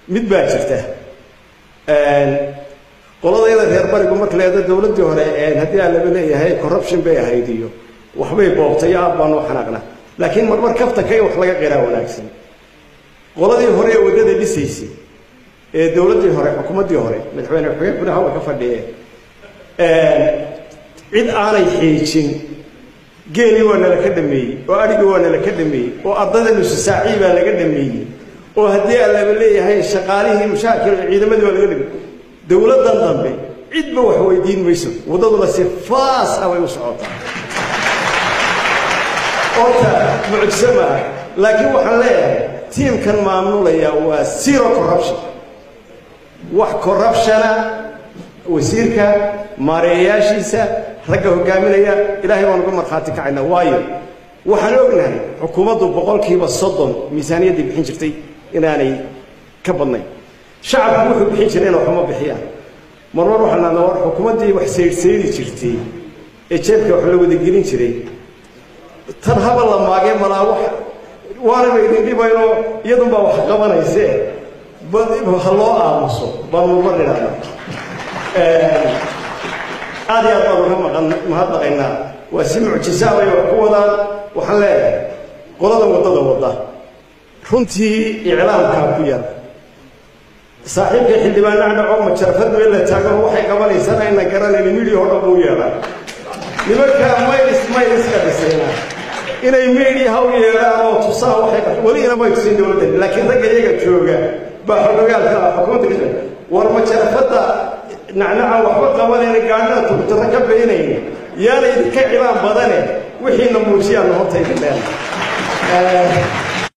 mid baa jirta qoladayada reer barigu marka leeda dowladdii hore haddii aan laba leeyahay corruption bay ahayd iyo waxbay boobtay aad baan u xanaaqna laakiin marmar kaftanka in wax laga qiraa wanaagsan qoladii hore ee waddada dhisaysay ee dowladdii hore xukuumaddii hore madaxweyne xogeenkuna hawa ka fadhiye cid aanay xiijin geelii waa nala ka dhameeyey oo adhigii waa nala ka dhameeyey oo ardada nususaacii baa laga dhameeyey oo haddii aan laba leeyahay shaqaalihii mushaakil ciidamadii waa laga dhameeyey dowladdan dambe cidba wax weydiin mayso waddaduna si faas ah bay u socotaa horta mucjiso maaha laakiin waxaan leeyahay tiimkan maamulaya waa zero corruption wax corruptiona wasiirka maareeyayaashiisa ragga hogaaminaya ilaahay baan uga markhaati kacayna waayo waxaan ognahay xukuumaddu boqolkiiba soddon miisaaniyaddii bixin jirtay inaanay ka badnayn shacabku wuxuu bixin jiray ina waxuma bixiyaan marmar waxaan nahnaa war xukuumaddii wax saydhsaydi jirtay ee jeebka wax la wadagelin jiray tan haba la maagee malaa wax waanaba idin dhibayno iyadunbaa wax qabanaysee ha loo aamuso baan marmar idhaahna aad iyo aad baan uga maqan mahadnaqaynaa waa si mucjisaa bay wax ku wadaan waxaan leeyahay qolada waddada wadda runtii iclaamkaa ku yar saaxiibka xildhibaan nacnaco majarafadu in la taago waxay qabanaysan ayna garanayn midhii hodhan buu yeedhaa nimankaa maylis mayliska dhisayna inay miidhiyaha u yeedhaan oo tusaa waxay weli inamay tusin dowladdan laakiin ragga iyaga jooga baa xogogaalka ah xukuumadda ka war majarafadda nacnaca waxba qabanayna gaadhada tugtara ka baynayna yaana idinka cilaan badane wixiina muujiyaanna horta idin leena